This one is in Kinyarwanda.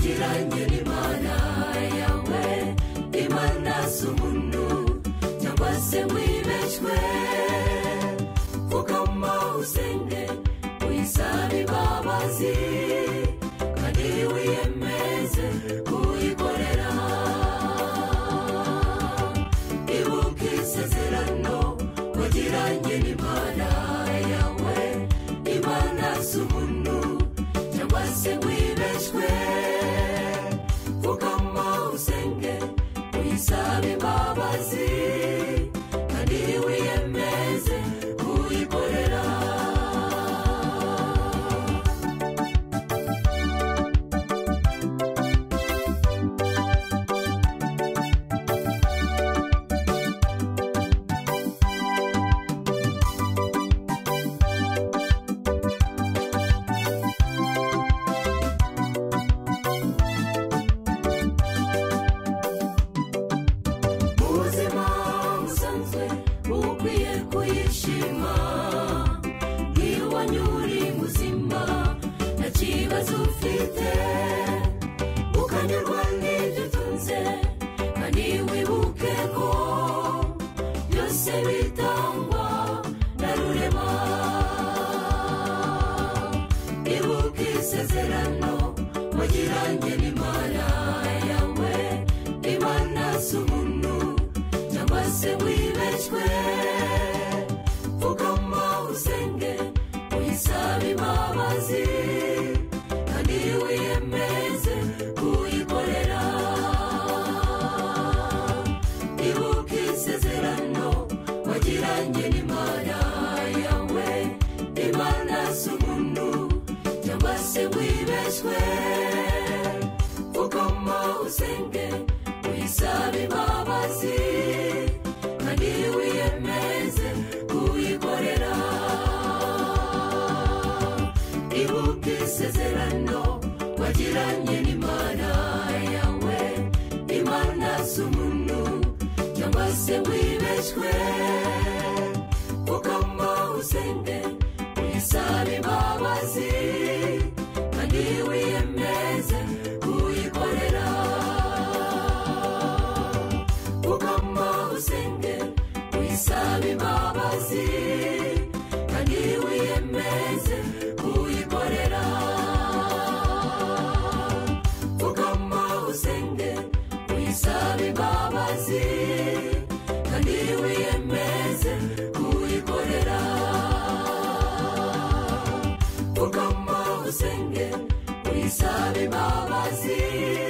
kirangire imana yawe imana si umuntu cyangwa se wibeshywe pfukama usenge uyisabe imbabazi kandi wiyemeze kuyikorera ibuka isezerano wagiranye n'imana yawe imana si umuntu cyangwa se wibeshywe pfukama usenge uyisabe imbabazi kandi wiyemeze kuyikorera mu buzima busanzwe uba ukwiye kuyishima iyo wanyura muzima nta kibazo ufite ukanyurwa n'ibyo utunze kandi wibuke ko byose bitangwa na rurema ibuka isezerano wagiranye n'imana yawe imana si umuntu cyangwa se wibeshywe pfukama usenge uyisabe imbabazi kandi wiyemeze kuyikorera ibuka isezerano wagiranye n'imana yawe imana si umuntu cyangwa se wibeshywe pfukama usenge uyisabe imbabazi kandi wiyemeze kuyikorera ibuka isezerano wagiranye n'imana yawe imana si umuntu cyangwa se wibeshywe ukama usenge uyisabe imbabazi kandi wiyemeze kuyikorera ukama usenge uyisabe imbabazi kandi wiyemeze kuyikorera ukama usenge uyisabe imbabazi kandi wiyemeze kuyikorera ukama usenge uyisabe imbabazi